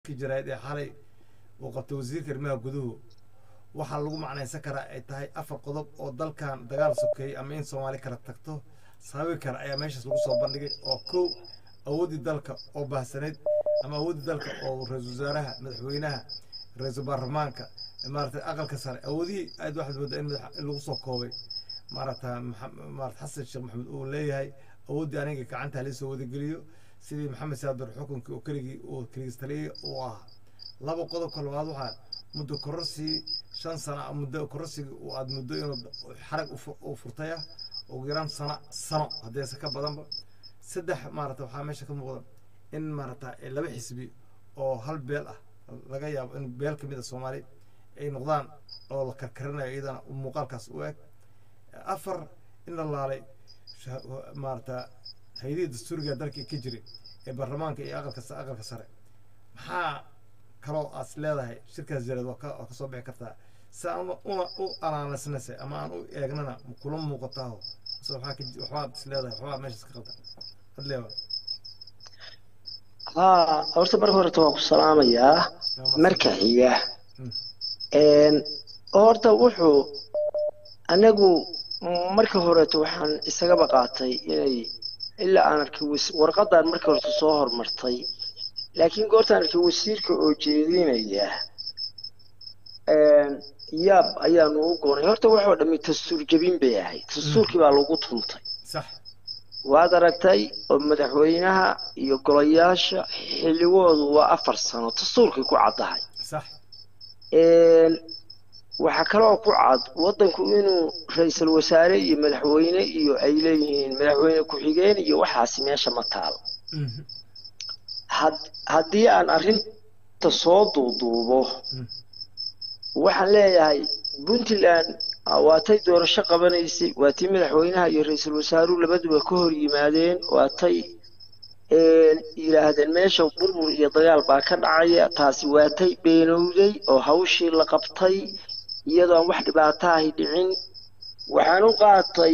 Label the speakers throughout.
Speaker 1: jirayd ee xalay uu qabtay wasiirka arrimaha guduhu waxaa lagu macnaysan karaa ay tahay afar qodob oo dalkan dagaal sokeeyey ama in soomaali kala tagto sababi kara ayaa meeshaas lagu soo bandhigay oo kow awooddii dalka oo baahsaneyd ama awooddii dalka oo ra-iisul wasaaraha madaxweynaha ra-iisul baarlamaanka maaragtay aqalka sare awoodihii aad waxaad moodaa in madax in lagu soo koobay maaragta maarata xasan sheekh maxamed uu leeyahay awooddii aniga gacanta halisoo wadageliyo sidii maxamed saadar xukunkii oo keligii uu keligistaliyey uu ahaa laba qodobka labaad waxaa muddo kororsigii shan sana muddo kororsigii uu aad muddo inuu xarag u furtay ah ugu yaraan sana sano haddeese ka badanba saddex maarata waxaa meesha ka muuqda in maarata laba xisbi oo hal beel ah laga yaabo in beel ka mid a soomaali ay noqdaan oo la karkarinayo iyadana muuqaalkaas u eg afar in la laalay maarata hay-adihii dastuuriga dalka ka jiray ee baarlamaanka iyo aqalka aqalka sare maxaa kaloo aad leedahay shirkaas jareed waa waa kasoo bixi kartaa si aan una u analysnase ama aan u eegnana kula muuqataaho mise waxaa ka waxbaad is leedahay waxbaa meeshaas ka qaldan adleeba
Speaker 2: haa horta marka horeta waan ku salaamayaa marka xiga horta wuxuu anagu marka horeeto waxaan isagaba qaatay inay ilaa aan arkay warqadan marka horeta soo hormartay laakiin goortaan arkay wasiirka oo jeedinaya yaab ayaanu u goonay horta waxoo dhammi dastuur jebin bay ahayd dastuurkii baa lagu tuntay waad aragtay oo madaxweynaha iyo golayaasha xilligoodu waa afar sano dastuurkii ku caddahay waxaa kaloo ku cad waddanku inuu ra-iisul wasaare iyo madaxweyne iyo ay leeyihiin madaxweyne ku-xigeen iyo waxaasi meesha ma taal haddii aan arrinta soo duuduubo waxaan leeyahay puntland waatay doorasho qabanaysay waatii madaxweynaha iyo ra-iisul wasaaruhu labaduba ka hor yimaadeen waatay yidhaahdeen meesha burbur iyo dagaal baa ka dhacaya taasi waatay beenowday oo hawshii la qabtay iyadoo aan wax dhibaato ahi dhicin waxaan u qaatay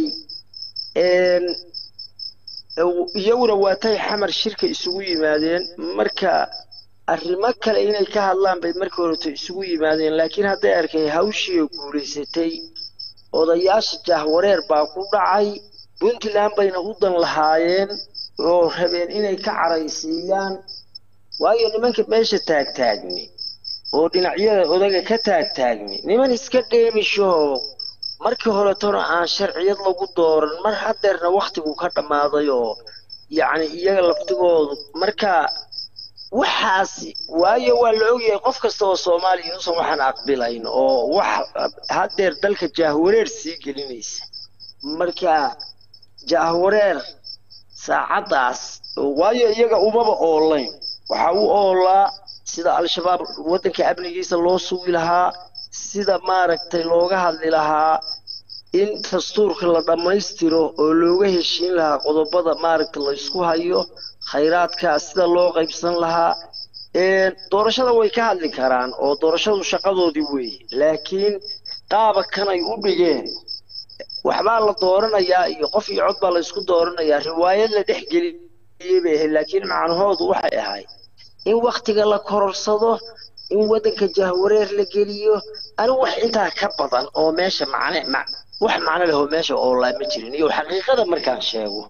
Speaker 2: iyaguna waatay xamar shirka isugu yimaadeen marka arrimo kale inay ka hadlaan bay markii horeto isugu yimaadeen laakiin hadday arkay hawshii oo guulaysatay odayaasha jahwareer baa ku dhacay puntland bayna u dan lahaayeen oo rabeen inay ka caraysiiyaan waayo nimanka meesha taagtaagni oo dhinacyada odaga ka taagtaagni niman iska dheemishoo markii horetona aan sharciyad lagu dooran mar hadeerna waktigu ka dhammaaday oo yacni iyaga laftigoodu marka waxaasi waayo waa la ogyahay qof kasta oo soomaaliya inuusan waxaan aqbilayn oo wax hadeer dalka jaahwareer sii gelinaysa marka jaahwareer saacaddaas waayo iyaga umaba oolayn waxaa u oolaa sida al-shabaab waddanka amnigiisa loo sugi lahaa sida maaragtay looga hadli lahaa in dastuurka la dhammaystiro oo looga heshiin lahaa qodobada maaragta la ysku hayo khayraadka sida loo qaybsan lahaa doorashada way ka hadli karaan oo doorashadu shaqadoodii weeye laakiin qaaba kanay u dhigeen waxbaa la dooranayaa iyo qof iyo cod baa la ysku dooranayaa riwaayad la dhex geliyey bay ahayd laakiin macnahoodu waxay ahayd in waktiga la kororsado in waddanka jahwareer la geliyo anigu wax intaa ka badan oo meesha macne wax macno leh oo meesha oolaa ma jirin iyo xaqiiqada markaan sheego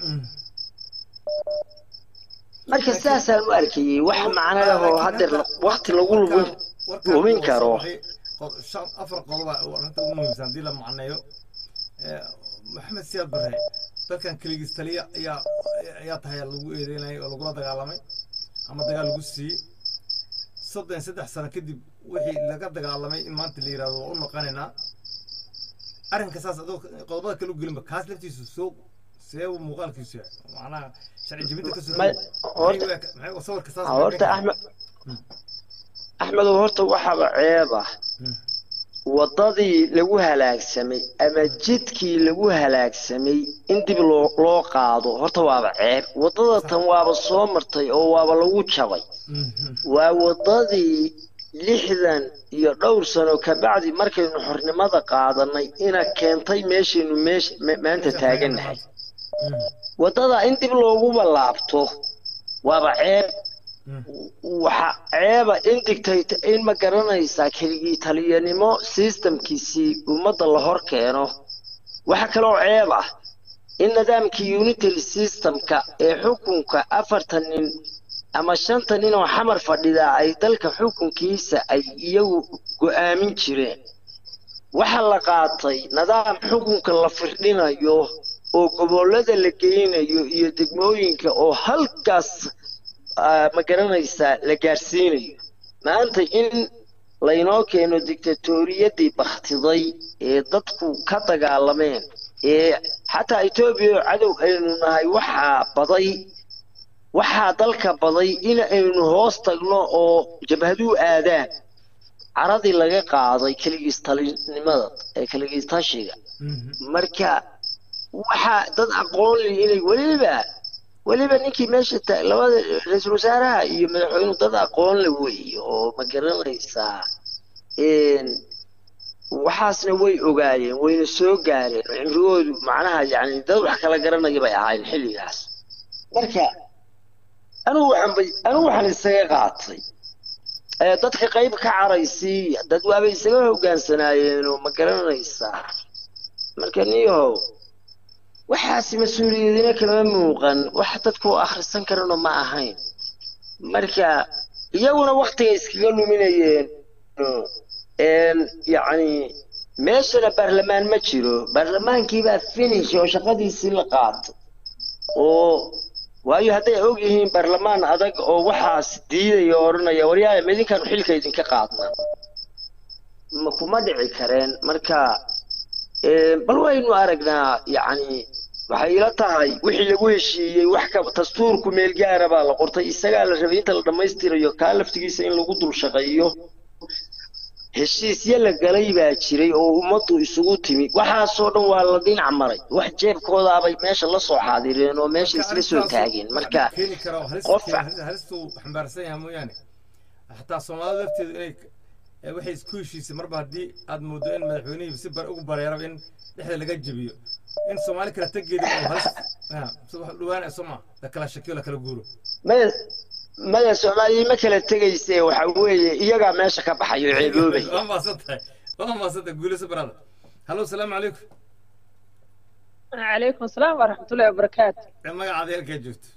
Speaker 2: marka sidaasaan u arkayey wax macno leh oo hadeer wakti lagu lumin karo
Speaker 1: afar qodoba arrinta ugu muhiimsan haddii la macneeyo maxamed siyaad bare dalkan keligiis taliya ayaa ayaa tahay lagu eedeynayay oo lagula dagaalamay ama dagaal lagu siiyey soddon saddex sano kadib wixii laga dagaalamay in maanta la yidhahdo waa u noqonaynaa arrinka saas adoo qodobada kale u gelinba kaas laftiisu soo see uu muuqaalkiisu yahay macnaha sharci jebinta ka soo sawirka saas
Speaker 2: horta axmed axmedow horta waxaaba ceeb ah waddadii lagu halaagsamay ama jidkii lagu halaagsamay in dib loo loo qaado horta waaba ceeb waddada tan waaba soo martay oo waaba lagu jabay waa waddadii lixdan iyo dhowr sano kabacdi markaynu xornimada qaadanay ina keentay meeshaynu meesha maanta taagannahay waddada in dib looguba laabto waaba ceeb waxa ceeba in digtayta in ma garanaysaa keligii taliyanimo systemkiisii ummadda la hor keeno waxa kaloo ceeb ah in nidaamkii unitary systemka ee xukunka afartan nin ama shanta nin oo xamar fadhidaa ay dalka xukunkiisa ay iyagu go'aamin jireen waxa la qaatay nidaam xukunka la firdhinayo oo gobollada la geynayo iyo degmooyinka oo halkaas ma garanaysaa la gaarsiinayo maanta in laynoo keeno dictatoriyadii bakhtiday ee dadku ka dagaalameen ee xataa etoobiya oo cadow aynu nahay waxaa baday waxaa dalka baday in aynu hoos tagno oo jabhaduhu aadaan caradii laga qaaday keligiis talinimada ee keligiis tashiga marka waxaa dad aqoon leh inay weliba weliba ninkii meesha ta labada ra-iisul wasaaraha iyo madaxweynuhu dad aqoon le weeye oo ma garanaysaa waxaasna way ogaayeen wayna soo gaareen cimrigoodu macnaha yani dad wax kala garanaya bay ahaayeen xilligaas marka anigu waxaan bay anigu waxaan isaga qaatay dadka qayb ka caraysiiya dad waabay isaga hogaansanaayeen oo ma garanaysaa marka niyahow waxaasi mas-uuliyadina kama muuqan wax dadku akhrisan karana ma ahayn marka iyaguna waktiga iskaga luminayeen yacni meeshana baarlamaan ma jiro baarlamaankiibaa finish oo shaqadiisii la qaato oo waayo hadday og yihiin baarlamaan adag oo waxaas diidaya oo odhanaya waryaaya ma idinkaanu xilka idinka qaadnaa ma kuma dhici kareen marka bal waynu aragnaa yacni waxay ila tahay wixii lagu heshiiyey wax ka dastuurku meel gaara baa la qortay isagaa la rabay inta la dhammaystirayo kaa laftigiisa in lagu dul shaqeeyo heshiisyo la galay baa jiray oo ummaddu isugu timi waxaasoo dhan waa la dhinac maray wax jeebkoodaabay meesha la soo xaadireen oo meesha isla soo taageen marka
Speaker 1: qofka halistuu xambaarsan yahay mooyaane xataa soomaalida lafteedu inay waxay isku heshiisay marba haddii aad mooddo in madaxweynihii si bar ugu bareeraba in dhexda laga jebiyo in soomaali kala tegeeda oo halis wax dhawaanaya soo maa la kala shakiyo la kala guuro
Speaker 2: maya maya soomaaliya ma kala tegayse waxa weeye iyagaa meesha ka baxayo ceeboobay
Speaker 1: waa maasantahay waa maasantahay guuleyso barada hallo asalaamu calaykum
Speaker 3: calaykum asalaam waraxmatullahi wabarakaatu
Speaker 1: magacaada halkaa joogto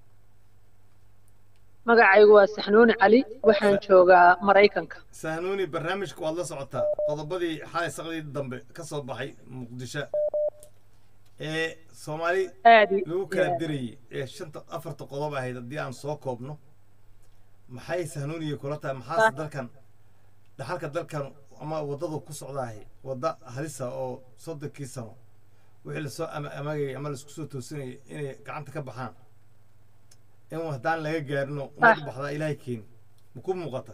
Speaker 3: magacaygu waa saxnuuni cali waxaan joogaa maraykanka
Speaker 1: sahnuuni barnaamijka waad la socotaa qodobadii xalay saqdii dambe ka soo baxay muqdisho ee soomaali
Speaker 3: aad
Speaker 1: lagu kala dirayay ee shanta afarta qodob ahayd haddii aan soo koobno maxay sahnuuniya kula tahay maxaase dalkan dhaxalka dalkan ama waddadu ku socdaahay wadda halisa oo soddonkii sano wixii lasoo amagayay ama laisku soo toosinayay inay gacanta ka baxaan in haddaan laga gaarino umad baxdaa ilaahay keeni ma ku muuqata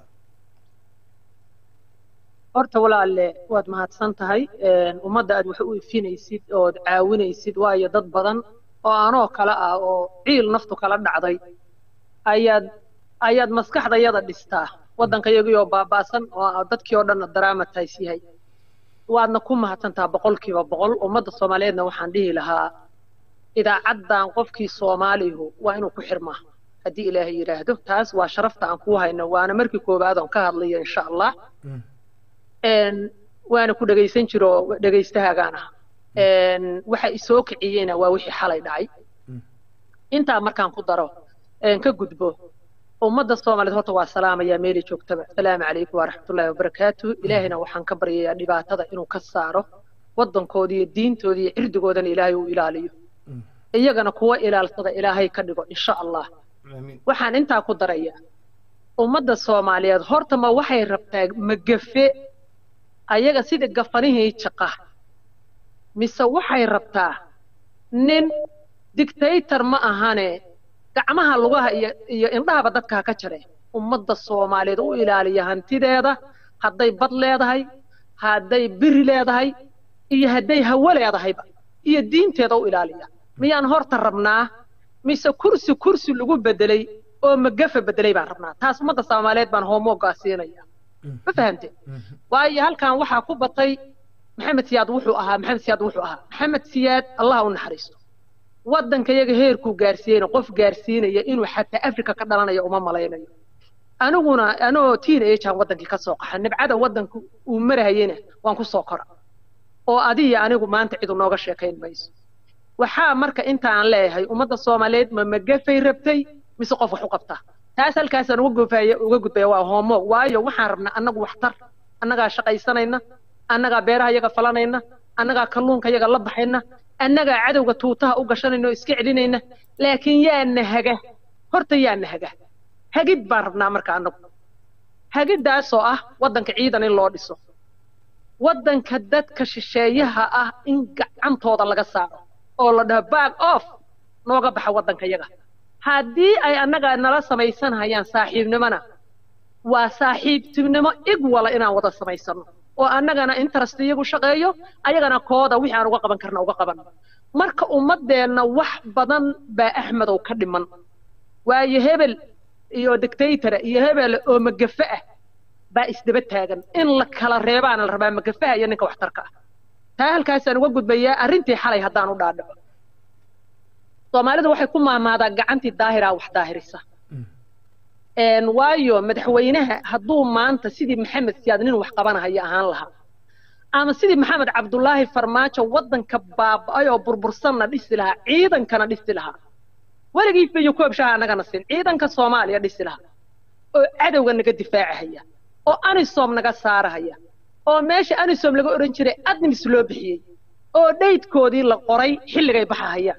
Speaker 3: horta walaalle waad mahadsan tahay ummadda aad wax u ifinaysid ood caawinaysid waayo dad badan oo anoo kale ah oo ciil naftu kala dhacday ayaad ayaad maskaxdayada dhistaa waddankayagii oo baaba'san oo dadkii oo dhanna daraamatays yahay waadna ku mahadsantaa boqolkiiba boqol ummadda soomaaliyeedna waxaan dhihi lahaa idaacaddan qofkii soomaalihu waa inuu ku xirmaa haddii ilaahay yidhaahdo taas waa sharafta aan kuu hayno waana markii koowaad oon ka hadlayo insha allah waana ku dhegaysan jiro dhegaystahaagaan ah waxa isoo kiciyeyna waa wixii xalay dhacay intaa markaan ku daro ka gudbo ummadda soomaaliyeed horta waa salaamayaa meeli joogtaba asalaamu calaykum waraxmatullaahi wabarakaatu ilaahayna waxaan ka baryayaa dhibaatada inuu ka saaro waddankooda iyo diintooda iyo cirdigoodana ilaahay uu ilaaliyo iyagana kuwa ilaalsada ilaahay ka dhigo insha allah waxaan intaa ku darayaa ummadda soomaaliyeed horta ma waxay rabtaa magafe ayaga sida gafanihii jaqa mise waxay rabtaa nin dictator ma ahane gacmaha lugaha iyo iyo indhahaba dadka ha ka jare ummadda soomaaliyeed u ilaaliya hantideeda hadday bad leedahay hadday biri leedahay iyo hadday hawo leedahayba iyo diinteeda u ilaaliya miyaan horta rabnaa mise kursi kursi lagu bedelay oo magafa bedelay baan rabnaa taas ummadda soomaaliyeed baan hoomoogaa siinaya ma fahamte waayo halkan waxaa ku batay maxamed siyaad wuxuu ahaa maxamed siyaad wuxuu ahaa maxamed siyaad allah u naxariisto waddanka yaga heerkuu gaarsiiyeyna qof gaarsiinaya inuu xataa afrika ka dhalanayo uma malaynayo aniguna anoo tiin agean waddankii ka soo qaxa nibcada waddanka uu marahayena waan ku soo kora oo adiyo anigu maanta cidu nooga sheekayn mayso waxaa marka intaan leeyahay ummadda soomaaliyeed ma magafay rabtay mise qof wax u qabtaa taas halkaasaan uga gufaya uga gudbaya waa hoomo waayo waxaan rabnaa annagu waxtar annagaa shaqaysanayna annagaa beeraha yaga falanayna annagaa kalluunka yaga la baxayna annagaa cadowga tuutaha u gashanayna oo iska celinayna laakiin yaa nahaga horta yaa nahaga hagid baan rabnaa marka annagu hagiddaasoo ah waddanka ciidan in loo dhiso waddanka dadka shisheeyaha ah in gacantooda laga saaro oo la dhaho back off nooga baxa waddanka yaga haddii ay annaga nala samaysanhayaan saaxiibnimona waa saaxiibtinimo ig wala inaan wada samaysano oo annagana interest iyagu shaqeeyo ayagana kooda wixii aan uga qaban karna uga qaban marka ummaddeenna wax badan baa axmedow ka dhiman waayo hebel iyo dictatora iyo hebel oo magafe ah baa isdaba taagan in la kala reebaana la rabaa magafaha iyo ninka waxtarka ah taa halkaasaan uga gudbayaa arrintii xalay haddaan u dhaadhaco soomaalidu waxay ku maamaadaa gacantii daahiraa wax daahirisa waayo madaxweynaha hadduu maanta sidii maxamed siyaad nin wax qabanahaya ahaan lahaa ama sidii maxamed cabdulaahi farmaajo waddanka baaba'ay oo burbursanna dhisi lahaa ciidankana dhisi lahaa weligii fiyo koobshaha annagana siin ciidanka soomaaliya dhisi lahaa oo cadowga naga difaacahaya oo anisom naga saarahaya oo meesha anisom laga odhan jiray admis loo bixiyey oo dhaydkoodii la qoray xilligay baxahayaan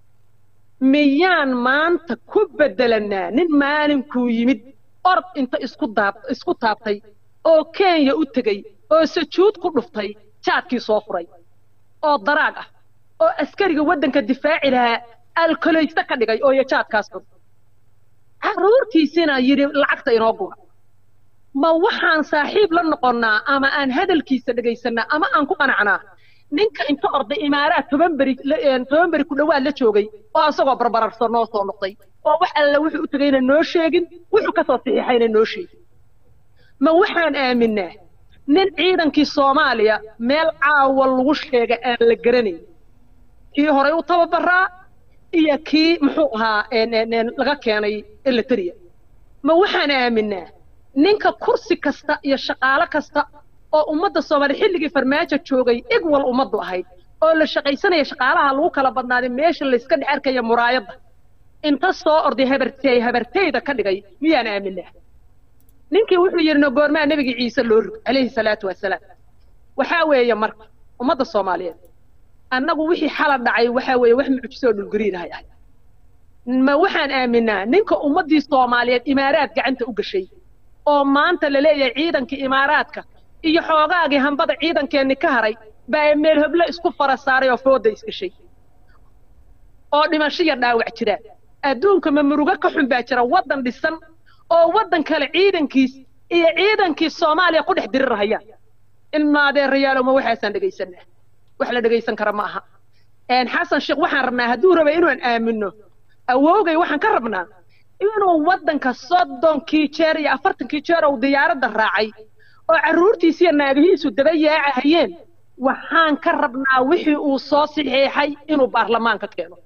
Speaker 3: miyaan maanta ku beddelanaa nin maalinkuu yimid orod inta isku daab isku taabtay oo kenya u tegey oo sajuud ku dhuftay jaadkii soo furay oo daraag ah oo askariga waddanka difaaci lahaa alkolayste ka dhigay oo iyo jaadkaas xun carruurtiisina yidhi lacagta inoo gura ma waxaan saaxiib la noqonnaa ama aan hadalkiisa dhegaysanaa ama aan ku qanacnaa ninka inta orday imaaraad toban beri toban beri ku dhowaad la joogay oo asagoo barbararsan noo soo noqday oo wax alla wuxuu u tegayna noo sheegin wuxuu ka soo saxiixayna noo sheegin ma waxaan aaminaa nin ciidankii soomaaliya meel caawa lagu sheega aan la garanayn kii horay u tababaraa iyo kii muxuu ahaa laga keenay elitariya ma waxaan aaminaa ninka kursi kasta iyo shaqaalo kasta oo ummadda soomaaliya xilligii farmaajo joogay igwal ummaddu ahayd oo la shaqaysanaya shaqaalaha lagu kala badnaaday meesha layska dhex arkaya muraayadda inta soo orday habartey habarteyda ka dhigay miyaan aaminaa ninkii wuxuu yidhi no goormaa nebigii ciise loo rog calayhi salaatu wasalaam waxaa weeye marka ummadda soomaaliyeed annagu wixii xala dhacay waxaa weeye wax mucjiso oo dhulgariinahay ahay ma waxaan aaminaa ninka ummaddii soomaaliyeed imaaraad gacanta u gashay oo maanta la leeyahay ciidankii imaaraadka iyo xoogaagii hambada ciidankeenni ka haray baa meel heblo isku fara saaray oo fooda isgashay oo dhimashiya dhaawac jiraan adduunka ma murugo ka xun baa jira waddan dhisan oo waddan kale ciidankiis iyo ciidankii soomaaliya ku dhex dirirahayaan ilmaadeerayaalow ma waxaasaan dhegaysanaa wax la dhegaysan kara ma aha xasan sheekh waxaan rabnaa hadduu raba inaan aamino awoogay waxaan ka rabnaa inuu waddanka soddonkii jeer iyo afartankii jeer uu diyaaradda raacay oo carruurtiisiiyo naagihiisu daba yaacahayeen waxaan ka rabnaa wixii uu soo saxiixay inuu baarlamaanka keeno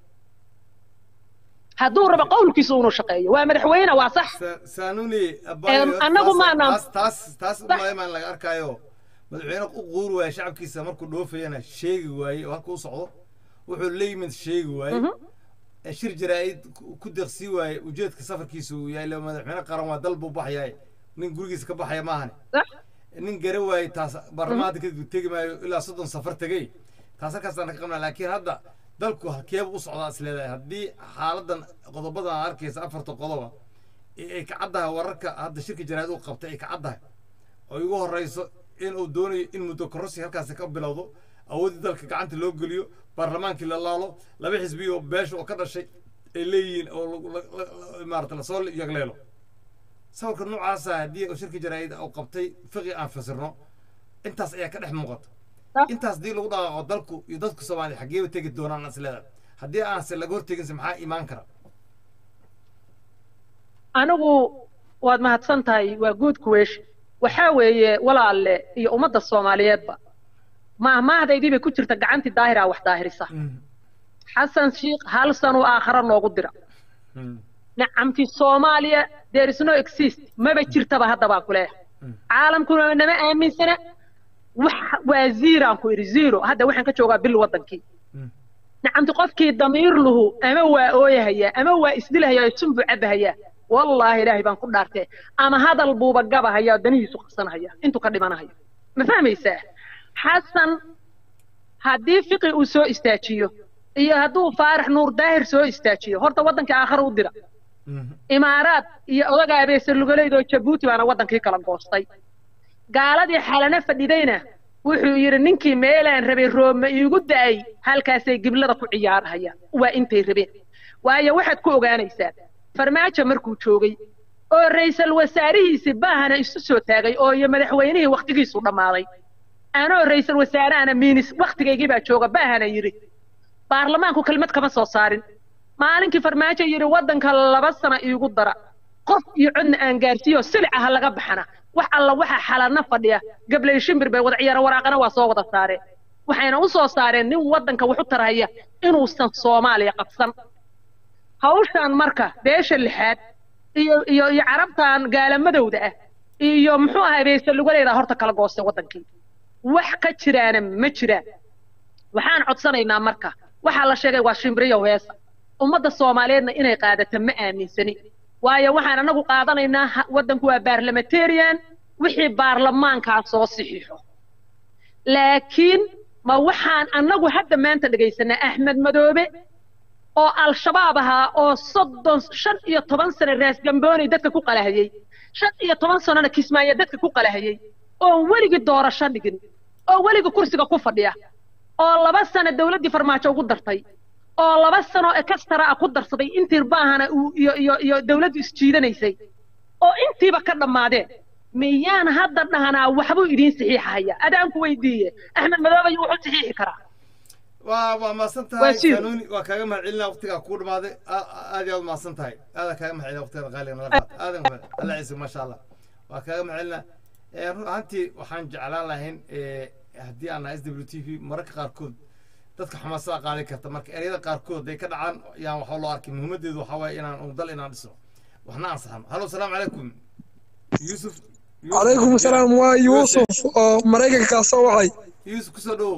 Speaker 3: hadduu rabo qowlkiisa inuu shaqeeyo waa madaxweyne waa sax
Speaker 1: saanuni
Speaker 3: annagu maanaan
Speaker 1: taas taas umalemaan laga arkaayo madaxweyne u quuri waaye shacabkiisa markuu dhoofayana sheegi waaye oo halka u socdo wuxuu la yimid sheegi waaye shir jaraa'id ku deeqsii waaye ujeedka safarkiisa uu yahay madaxweyne qaran waa dal buu baxyahay nin gurigiisa ka baxaya maahane nin gara waaye taas baarlamaanka kadib tegi maayo ilaa soddon safar tegey taas halkaasaan ka qabnaa laakiin hadda dalku halkeeba u socdaa is leedahay haddii xaaladan qodobadan aad arkaysa afarta qodoba ay ka caddahay wararka hadda shirka jaraa'id uu qabtay ay ka caddahay oo igu horreyso in uu doonayo in muddo kororsi halkaasi ka bilowdo awooddii dalka gacanta loo geliyo baarlamaankii la laalo laba xisbi oo beesha oo ka dhashay ay leeyihiin oo maarata lasoo yagleelo sawirka noocaasa haddii shirka jaraa'id uu qabtay fiqi aan fasirno intaas ayaa ka dhex muuqata intaas haddii lagu dhaqaaqo dalku iyo dadku soomaaliya xaggeeba tegi doonaan isleedahay haddii aanse laga horteginse maxaa imaan kara
Speaker 3: anigu waad mahadsan tahay waa guud kuweesh waxaa weeye walaalle iyo ummadda soomaaliyeedba maahmaahdaydii bay ku jirta gacantii daahiraa wax daahirisa xasan shiikh hal sanuu aakhara noogu dira nacamti soomaaliya there is no exist maba jirtaba hadda baan ku leeyahay caalamkuna nama aaminsana wax waa ziiraan ku idhi zero hadda waxaan ka joogaa bil waddankii nacamti qofkii damiir luhu ama waa ooyahayaa ama waa isdilahayaa oo sunbu cabahayaa wallaahi ilaahay baan ku dhaartee ama hadal buuba gabahayaa oo danihiisu qabsanahaya intuu ka dhimanahayo ma fahmaysaa xasan haddii fiqi uu soo istaajiyo iyo hadduu faarax nuur daahir soo istaajiyo horta waddankii aakhara u dira imaaraad iyo odaga abeese lugoleyd oo jabuuti baana waddankii kala goostay gaaladii xalana fadhidayna wuxuu yidhi ninkii meelaan rabay roobma iigu da'ay halkaasay giblada ku ciyaarahayaan waa intay rabeen waayo waxaad ku ogaanaysaa farmaajo markuu joogay oo ra'iisul wasaarihiisi baahana isu soo taagay oo iyo madaxweynihii wakhtigiisu dhammaaday anoo ra'iisul wasaarehana miinis wakhtigaygii baa jooga baahana yidhi baarlamaanku kelmad kama soo saarin maalinkii farmaajo yidhi waddanka laba sano iigu dara qof iyo codna aan gaarsiiyo silica ha laga baxana wax alla waxa xalana fadhiya gabley shimbir bay wada ciyaara waraaqana waa soo wada saareen waxayna u soo saareen nin waddanka wax u tarhaya inuusan soomaaliya qabsan hawshan marka beesha lixaad iyo iyo iyo carabtan gaalamadowda ah iyo muxuu ahay beesa lugadeeda horta kala goostay waddankii wax ka jiraana ma jiraan waxaan codsanaynaa marka waxaa la sheegay waa shimbiriyo heesa ummadda soomaaliyeedna inay qaadato ma aaminsani waayo waxaan anagu qaadanaynaa waddanku waa baarlamentarian wixii baarlamaankaa soo saxiixo laakiin ma waxaan annagu hadda maanta dhegaysanaa axmed madoobe oo al-shabaab ahaa oo soddon shan iyo toban sano raas gamboonay dadka ku qalahayey shan iyo toban sanona kismaayo dadka ku qalahayey oon weligii doorasho dhigin oo weligii kursiga ku fadhiya oo laba sano dawladdii farmaajo ugu dartay oo laba sano ekastara ah ku darsaday intii baahana uu iyo iyo iyo dawladdu isjiidanaysay oo intiiba ka dhammaadeen miyaan hadda dhahanaa waxbuu idiin saxiixahaya adaanku weydiiye axmed madoobe wuxuu saxiixi karaa
Speaker 1: waa waa mahadsan tahay kanuuni waa kaaga mahadcelina waqtigaa kuu dhamaaday aad iyo aad mahadsan tahay aadaa kaaga mahadcelina waqtigaada qaaliga nala qaad aadan alla ciise maasha allah waa kaaga mahadcelina run ahaantii waxaan jeclaan lahayn haddii aan nahay s w t v mararka qaarkood dadka xamaasada qaadi karta marka ereyada qaarkood ay ka dhacaan yaan waxba loo arkay muhiimadeedu waxaa waaye inaan un dal inaan dhiso waxna ansaxno halo asalaamu calaykum yuusuf
Speaker 4: calaykum asalaam waa yuusuf oo maraykankaa soo wacay
Speaker 1: yuusuf kusoo dhowow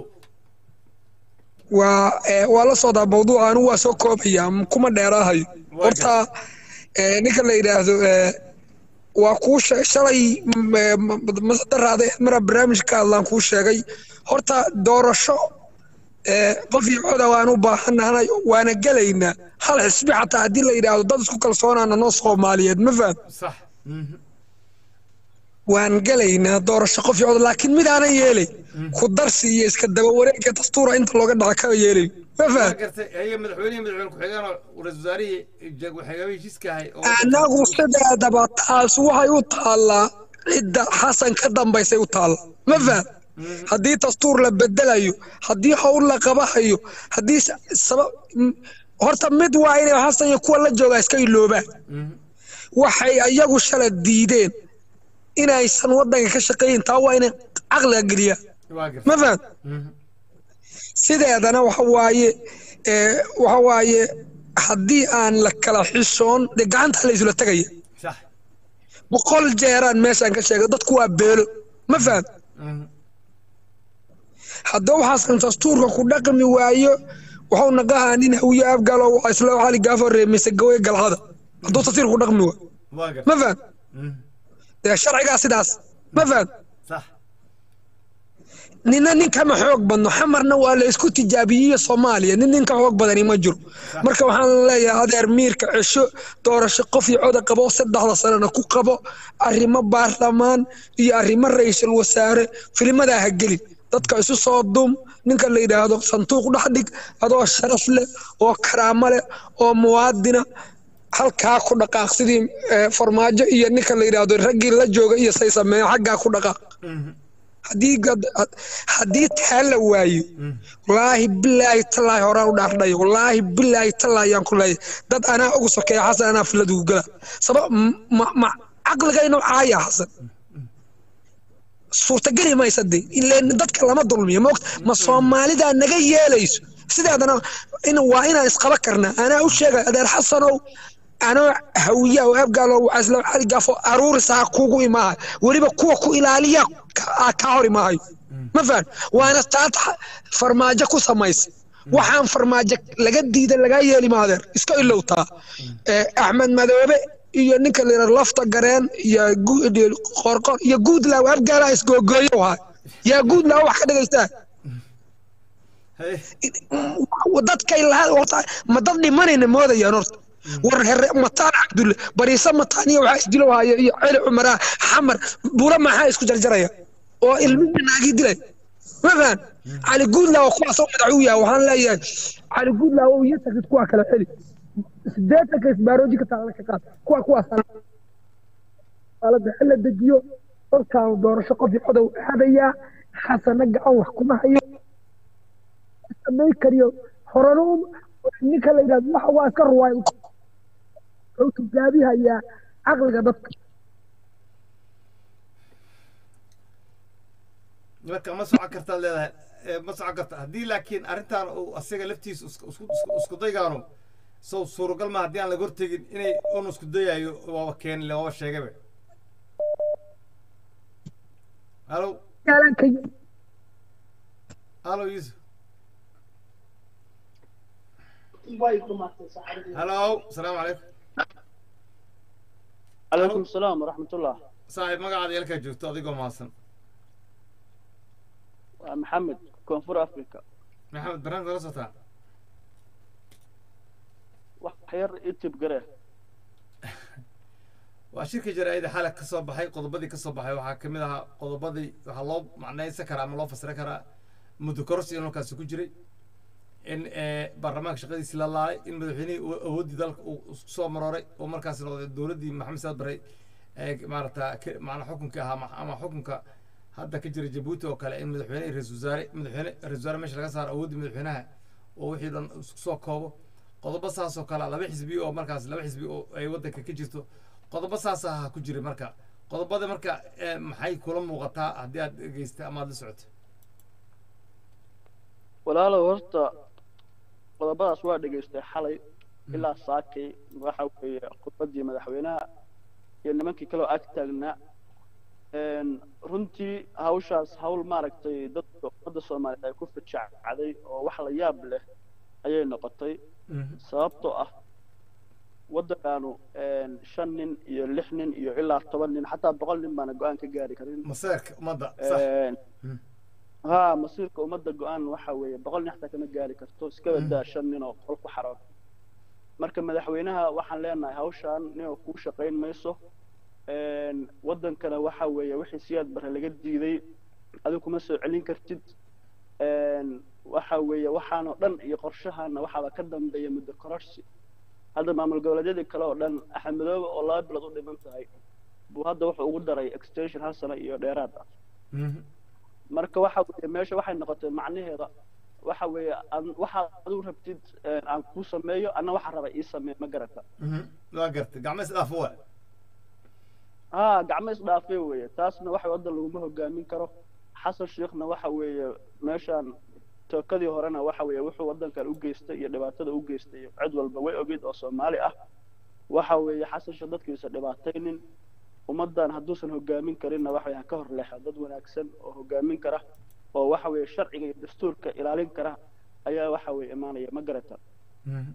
Speaker 4: waa waa la socdaa mawduuca anigu waa soo koobaya kuma dheeraahayo horta ninka la yidhaahdo waa kuu shalay masadaraada mara barnaamij ka hadlaan kuu sheegay horta doorasho qof iyo coda waan u baahannahay waana gelaynaa hal xisbi xataa haddii la yidhaahdo dad isku kalsoonaana noo soomaaliyeed ma faham
Speaker 1: sax
Speaker 4: waan gelaynaa doorasho qof iyo coda laakiin mid aanan yeelay ku darsi iyo iska daba wareegga dastuura inta looga dhaca kama yeelay ma faham
Speaker 1: gartay haya madaxweynihii madaxweyne ku-xigeen oo ra-isul wasaarihii waxyaabihii heshiiska ahay
Speaker 4: annagu sideedaba taas waxay u taallaa cidda xasan ka dambaysay u taalla ma faham haddii dastuur la bedelayo haddii howl la qabahayo haddii sabab horta mid waa inay xasan iyo kuwa la joogaa iska iloobaan waxay ayagu shala diideen inaysan waddanka ka shaqeeyin taa waa inay caqliga geliyaan ma faham sideedana waxa waaye waxa waaye haddii aan la kala xishoon dee gacanta la isula tegaya boqol jeeraan meeshaan ka sheegay dadku waa beelo ma faham haddaba waxaasan dastuurka ku dhaqmi waayo wuxuu naqahaa nin hawiye afgalo waa isla xali gaafo reemise gawe galcada hadduu dastuurka ku dhaqmi waayo ma faham dee sharcigaa sidaas ma faham nina nin kama xoog badno xamarna waa la isku tijaabiyey soomaaliya nin nin ka xoog badani ma jiro marka waxaan leeyahay adeer miirka cesho doorasho qof iyo coda qabo saddexda sanana ku qabo arrimo baarlamaan iyo arrimo ra-iisul wasaare filimadaa ha gelin dadka isu soo dum ninka la yidhaahdo sanduuq dhex dhig adoo sharaf leh oo karaamo leh oo muwaadina halkaa ku dhaqaaq sidii farmaajo iyo ninka la yidhaahdo raggii la jooga iyo say sameeya xaggaa ku dhaqaaq haddii haddii taa la waayo wallaahi bilaahi tallaahi horaan u dhaardhayo wallaahi bilaahi tallaahi yaan ku leeyahay dad anaa ugu sokeeya xasan anaa filadugu gala sabab ma ma caqligaynu caaya xasan suurtageli maysa de ileen dadka lama dulmiyo moogta ma soomaalidaa naga yeelayso sideedana in waa inaan isqaba karnaa anaa u sheegay adeer xasanow anoo hawiya oo abgaalo caslo xaligaafo aruurisaa kugu imaaha weliba kuwa ku ilaaliya ka- ka hor imaahayo ma fahan waana taad xa- farmaajo ku samaysa waxaan farmaajo laga diida lagaa yeeli maadeer iska ilowtaa Eh, axmed madoobe iyo ninka la yidhahdo lafta gareen iyo gu- iyo qorqor iyo guudlaaw abgaalaha isgoogooyo waay yaa guudlaaw wax ka dhagaystaa
Speaker 1: Hey,
Speaker 4: dadkay lahaa horta ma dad dhimanayna moodayaan horta war here mataan cabdulle bariise mataan iyo waxaa isdilo haya iyo celi cumaraa xamar bula maxaa isku jarjaraya oo ilmihii naagii dilay ma fahan cali guudlaaw kuwaasoo madax u yahay waxaan leeyahay cali guudlaaw iyo tagid kuwa kale celi sideetanka isbaarooji ka taala ka qaad kuwa kuwaas alada xilla dejiyo dalkan doorasho qof codow aadayaa xasana gacan wax kuma hayo samay kariyo horena u ninka la yidhahdo waxa waa iska ruwaay wuxuu tugaabihayaa caqliga dadka
Speaker 1: marka ma socon kartaad leedahay Eh, ma socon karta haddii laakiin arrintan uu asiga laftiisa isku isku- isku- isku daygaanu sow suuragal ma haddii aan laga hortegin inay un isku dayayo waaba keeni le waaba sheegaba halo
Speaker 4: yaalanka
Speaker 1: halo yuusuf halo asalaamu calaykum
Speaker 5: عليكم السلام ورحمة الله
Speaker 1: saaxiib magacaada yeelkaa joogto adigoo mahadsan
Speaker 5: محمد كونفور أفريقيا
Speaker 1: maxamed barnaamij la socotaa
Speaker 5: وحير إتب قريه
Speaker 1: waa shirka jaraa'ida xalay ka soo baxay qodobadii ka soo baxay waxaa ka mid ahaa qodobadii waxaa loo macnaysan karaa ama loo fasiran karaa muddo kororsi in halkaasi ku jiray in eh, baarlamaanka shaqadiisi la laalay in madaxweynihii uu awooddii dalka uu isku soo marooray oo markaas noqday dowladdii maxamed saad barre ee maarata ka- macnaa xukunka ahaa ma- ama xukunka hadda ka jira jabuuti oo kale in madaxweyne iyo ra-iisul wasaare madaxweyne ra-isul wasaare meesha laga saaro awooddii madaxweynaha oo wixii dhan isku soo koobo qodobo saas oo kale laba xisbi oo markaas laba xisbi oo ay waddanka ka jirto qodobo saas ah ku jiray marka qodobada marka eh, maxay kula muuqataa haddii aad dhegeystay ama aad la socoto
Speaker 5: walaalow horta qodobadaas waa dhegaystay xalay ilaa saakay waxa weeye khudbadii madaxweynaha iyo nimankii kaloo ag taagnaa Een, runtii hawshaas hawl maaragtay dadka ummadda soomaaliyeed ay ku fajacacday oo wax la yaab leh ayay noqotay sababtoo ah waddankaanu een, shan nin iyo lix nin iyo ilaa toban nin xataa boqol nin baana go-aan ka gaari karin
Speaker 1: maseerka ummadda sax
Speaker 5: Een,
Speaker 1: Mm.
Speaker 5: ها مصيرك ومدة قوان waxa weeye boqol nin xataa kama gaari karto iska badaa shan nin oo qol ku xaroon marka madaxweynaha waxaan leenahay hawshan ninoo kuu shaqayn mayso Een, wadankana waxa weeye wixii siyaad bare laga diiday adigu kuma soo celin kartid Een, waxa weeye waxaanoo dhan iyo qorshahana waxaaba ka dambeeya muddo kororsi hadda maamul goboleedyadii kale oo dhan axmedoobe oo laba bilood u dhiman tahay buu hadda wuxuu ugu daray extension hal sano iyo dheeraad ah
Speaker 1: Mhm.
Speaker 5: marka waxa weeye meesha waxay noqotay macnaheeda waxa weeye aan- waxaad adigu rabtid een, aan kuu sameeyo anna waxaa raba ii sameey ma garata
Speaker 1: Mhm. waa gartay gacmo isdhaafo waa
Speaker 5: haa gacmo isdhaafay weeye taasna waxa waddan laguma hogaamin karo xasan sheekhna waxa weeye meeshaan tookadii horena waxa weeye wuxuu waddankan u geystay iyo dhibaatada u geystay cid walba way ogeyd oo soomaali ah waxa weeye xasan sheekh dadkiisa dhibaataynin ummaddan hadduusan hogaamin karinna waxa weeye ha ka hor leexo dad wanaagsan oo hogaamin kara oo waxa weeye sharciga iyo dastuurka ilaalin kara ayaa waxa weeye imaanaya ma garata
Speaker 1: Mhm.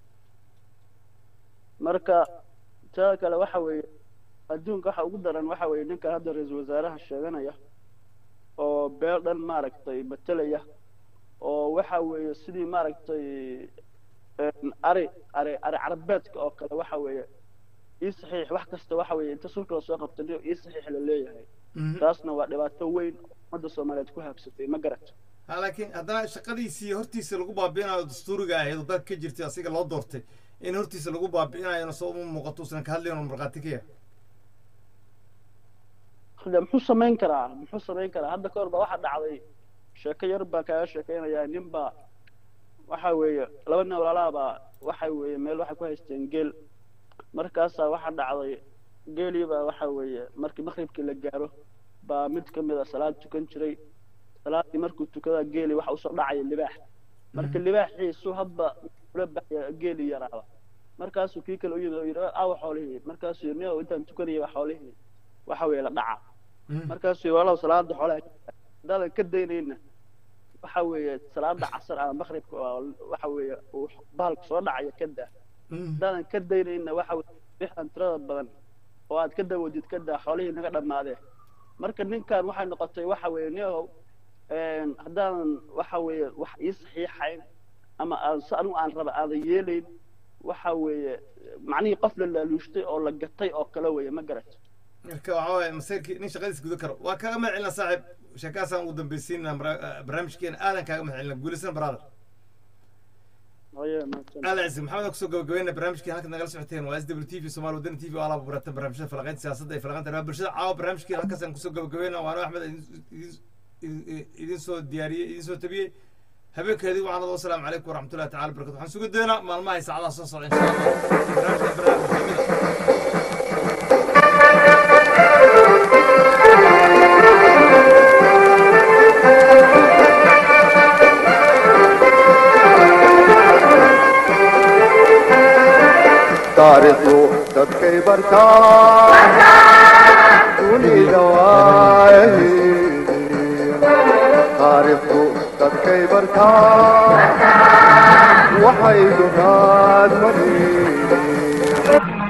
Speaker 5: marka taa kale waxa weeye adduunka waxa ugu daran waxa weeye ninkan hadda ra-iisul wasaaraha sheeganaya oo beel dhan maaragtay matelaya oo waxa weeye sidii maaragtay een, ari ari ari carabeedka oo kale waxa weeye ii saxiix wax kasta waxa weeye inta sulka lasoo qabtay nin ii saxiix la leeyahay
Speaker 1: Mhm.
Speaker 5: taasna waa dhibaato weyn oo ummadda soomaaliyeed ku habsatay ma garat
Speaker 1: Ha, laakiin haddana shaqadiisii hortiisa lagu baabi'inayo dastuuriga ahayd oo dalka ka jirtay asiga loo doortay in hortiisa lagu baabi'inayona soo uma muuqato usan ka hadlayn oo markhaati ka yahay
Speaker 5: hadda muxuu samayn karaa muxuu samayn karaa hadda ka hor baa waxaa dhacday sheeko yar baa kaaga sheekaynayaa nin baa waxa weeye laba nin walaalaha baa waxa weeye meel waxay ku haysteen geel markaasaa waxaa dhacday geelii baa waxa weeye markii maqribkii la gaaro baa mid ka mid a salaad tukan jiray salaadii markuu tukadaa geelii waxa usoo dhacaya libaax marka libaaxiisu hadba ula baxaya geeli yaraaba markaasuu kii kale u yimid oo yidhi awa xoolihii markaasuu yidhi nio intaan tukanayay waa xoolihii waxa weeye la dhaca markaasuu yidhi walaw salaada xoolaha haddaadan ka daynayna waxa weeye salaada casar ama maqribka waxa weeye uu bahalku soo dhacaya ka daa haddaadan ka daynayna waxa weye bixan tirada badan oo aad ka dawadid ka daa xoolihii naga dhammaadeen marka ninkan waxay noqotay waxa weeye nio haddaanan waxa weeye wax ii saxiixayn ama aan si anigu aan raba aadan yeelayn waxa weeye macnihii qof la laaluushtay oo la gatay oo kale weeye ma garato
Speaker 1: marka waxaa waaye masayrkii nin shaqadiis guda karo waa kaaga mahad celina saaxiib sheekaasaan ugu dambaysiina barnaamijkeena aadan kaaga mahad celina guulaysan brother aadan cisi maxamed kusoo gabagabayna barnaamijkii halka nagala socoteen waa s w t v somaali wadani t v oo alaaba baratan barnaamijyada falaqaynta siyaasadda iyo falaqaynta arrimaha bulshada caawa barnaamijkii halkaasaan kusoo gabagabayna waana axmed idin soo diyaariyey idin soo tabiyey habeenkeedii waxaan leedahay wasalaamu calaykum waraxmatullahi tacala barakatu waxaan sugi doonaa maalmaha iyo saacadaha soo socda insha allah barnaamijka barnaamij
Speaker 6: taariikhdu dadkay bartaa dunida waahidi taariikhdu dadkay bartaa waxay dunaad madini